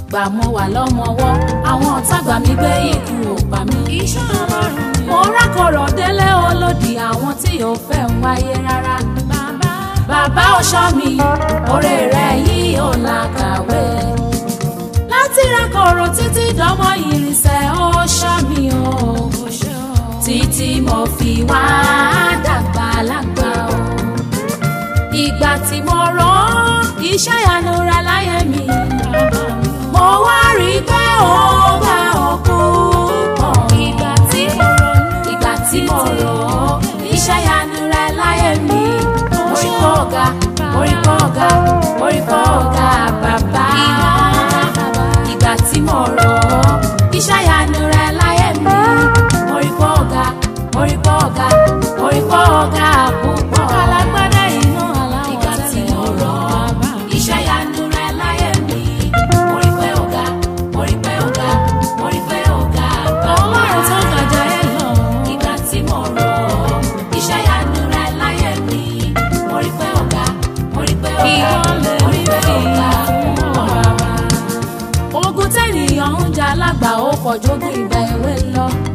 gbà mo wà lọ́mọwọ́ àwọn ọ̀tá gbà mí gbé ikú ò pa mí. iṣẹ́ ọlọ́run ni mo rákọ̀rọ̀ délé olódì àwọn tí ò fẹ́ ń wáyé rárá. bàbá bàbá ọ̀ṣọ́ mi oore rẹ̀ yìí ò làkàwé. láti rákọ̀rọ̀ títí dánmọ́ ìrìnsẹ̀ ọ̀ṣọ́ mi o. ṣe o. títí mo fi wá dàgbà lágbà o. ìgbà tí mo rán iṣẹ́ ìyanu rẹ̀ láyé mi. mo wá rí i pé ó bá òkú pọ̀. ìgbà tí mo ronú ìgbà tí mo rọ̀ ọ́ iṣẹ́ ìyanu rẹ̀ láyé mi. orí kọ́ ọ̀gá orí kọ́ ọ̀gá orí kọ́ ọ̀gá bàbá. ìgbà tí mo rọ̀ ọ́ iṣẹ́ ìyanu rẹ̀ láyé mi. orí kọ́ ọ̀gá orí kọ́ ọ̀gá orí kọ́ ọ̀gá púpọ̀. alágbádá iná aláwọ̀ ìgbà tí tẹ́lẹ̀ mo rọ̀ ọ́ iṣẹ́ ìyanu rẹ̀ láyé mi. orí pé ọ̀gá orí pé ọ̀gá orí pé ọ̀gá bàbá ọlọ́run tó gàjà ẹ lọ. ìgbà tí mo rọ̀ ọ́ iṣẹ́ ìyanu rẹ̀ láyé mi mo rí pé ọ̀gá mo rí pé ọ̀gá Ìwọlẹ̀ mo rí pé rí ọ̀gá fún ọ̀gá. ogun tẹ́nìyàn ń jà lágbà ó pọ̀ jógun ìgbà èwe lọ